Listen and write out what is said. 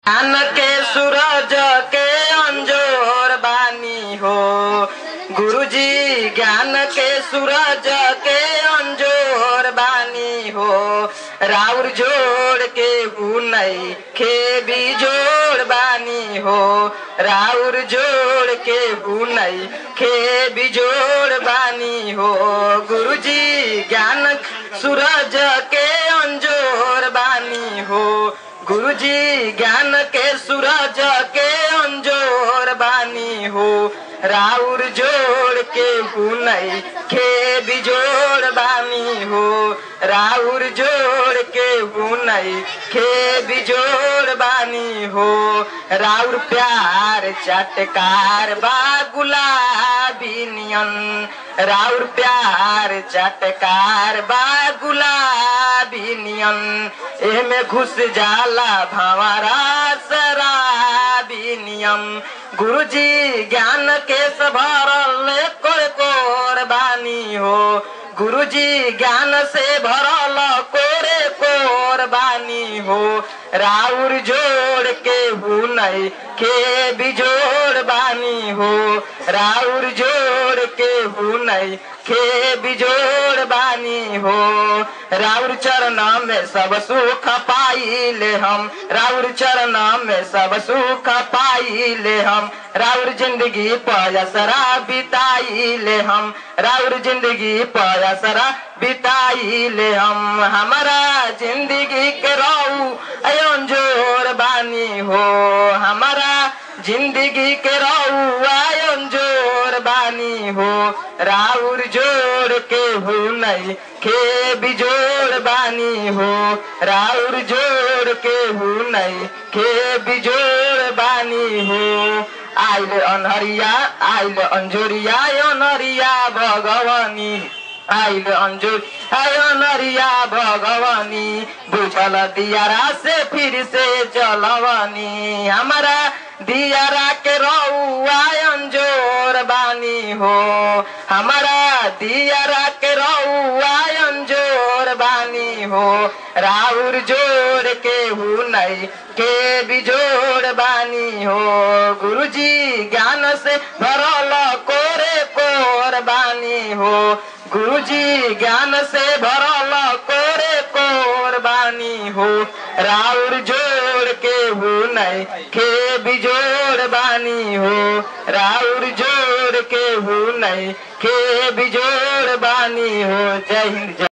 ज्ञान के सूरज के अंजोर बानी हो गुरुजी ज्ञान के सूरज के अंजोर बानी हो राउर जोड़ के हुनई खे भी जोड़ बानी हो राउर जोड़ के हुनई खे भी जोड़ बानी हो गुरुजी ज्ञान सूरज के अंजोर बानी हो गुरुजी ज्ञान के सूरज के अंजोर बानी हो राउर जोड़ के हुनई खे बिजोड़ बानी हो राउर जोड़ के हुनई खे बिजोड़ बानी हो राउर प्यार चटकार बा गुलाबी नियन राउर प्यार चटकार बा गुलाबी नियन एमे घुस जाला भंवरा शराबी नियम गुरुजी ज्ञान के भरल कोर कोर बानी हो गुरुजी ज्ञान से भरल कोरे कोर बानी हो राउर जोड़ के हुनई के बिजोड़ बानी हो राउर जोड़ के हुनई के बिजोड़ बानी हो राउर चरण में सब सुख पाइले हम राउर चरण में सब सुख पाइले हम राउर जिंदगी पयसरा बिताइले हम राउर जिंदगी पयसरा बिताइले हम हमारा जिंदगी के रहू अयोजोर बानी हो हमारा जिंदगी के रहू अयोजोर बानी हो राउर जोड़ के हो नहीं के बिजोड़ बानी हो राउर जोड़ के हो नहीं के बिजोड़ बानी हो आइल अनहरिया आइल अंजोरिया अनहरिया भगवानी आइल अंजोर अनहरिया भगवानी बुझल दियारा से फिर से चलवानी हमारा दियारा के रउआ अंजोर बानी हो हमारा दियारा के रउआ अंजोर बानी हो राउर जोड़ के हु नहीं के बिजोड़ बानी हो गुरुजी ज्ञान से भरल कोरे कोर बानी हो गुरुजी ज्ञान से भरल कोरे कोर बानी हो राउर जोड़ के हु नहीं के बिजोड़ बानी हो राउर जोड़ के हु नहीं के बिजोड़ बानी हो जय हिंद जय